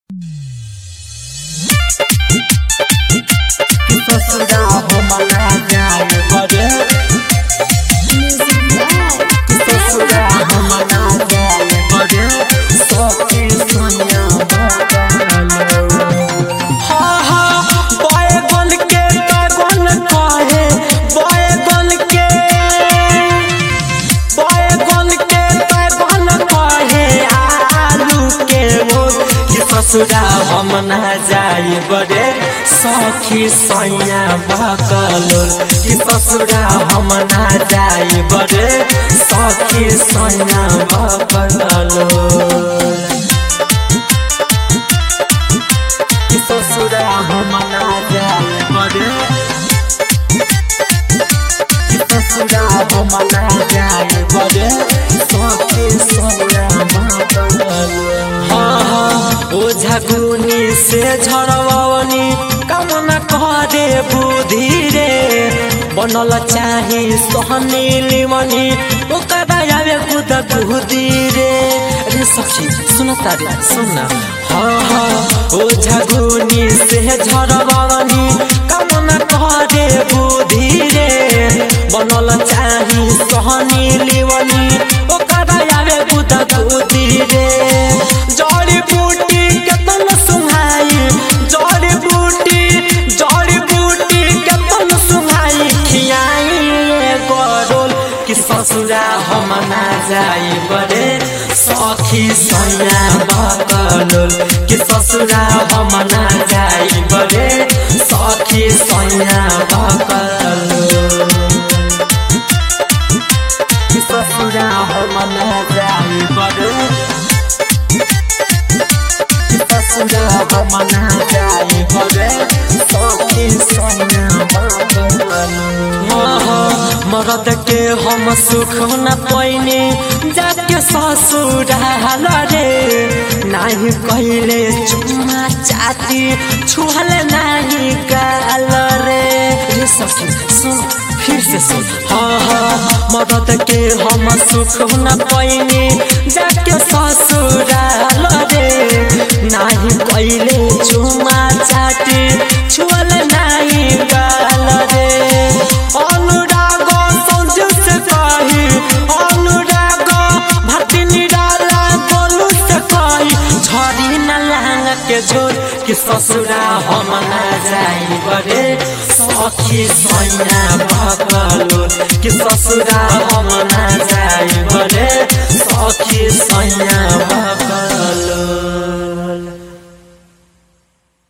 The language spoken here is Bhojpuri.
ससुरा हमरा जान करे ससुरा हमरा जान करे सखी सोनिया बकलो हा हा बाय बन के तगन कहे बाय बन के बाय बन के तगन कहे आलू के वो कि ससुरा हम ना जाई बड़े सखी सैया बकलो कि ससुरा हम ना जाई बड़े सखी सैया बकलो कि ससुरा हम ना जाए बड़े कि ससुरा हम ना जाए बड़े सखी सोया हाँ हाँ ओझा गुनी से झड़वनी कामना करे बुद्धि रे बनल चाही सोहनी लिमनी ओकरा आवे कुद बुद्धि रे अरे सखी सुन तारे सुन ना हाँ हाँ ओझा गुनी से झड़वनी कामना करे बुद्धि रे बनल चाही सोहनी लिमनी ओकरा आवे कुद बुद्धि रे जड़ी बूटी केतन सुहाई जड़ी बूटी जड़ी बूटी केतन सुहाई खियाई गरोल कि ससुरा हम ना जाई बड़े सखी सैया बकलोल कि ससुरा हम ना जाई बड़े सखी सैया बकलोल कि ससुरा हम ना जाई बड़े ससुरा हम ना जाई बड़े सखी सैया मरद के हम सुख न पैनी जाके ससुराल रे नाही कहले चुम्मा चाती छुहल नाही गाल रे रे ससुर सुन फिर से सुन हाँ हाँ मरद के हम सुख न पैनी जाके ससुराल रे नाही कहले चुम्मा चाती छुअल नाही गाल रे अनुराग सौज से कही अनुराग भक्ति निराला गोलू से कही झरी न लांग के जोर कि ससुरा हम ना जाई बड़े सखी सैया भकलो कि ससुरा हम ना जाई बड़े सखी सैया भकलो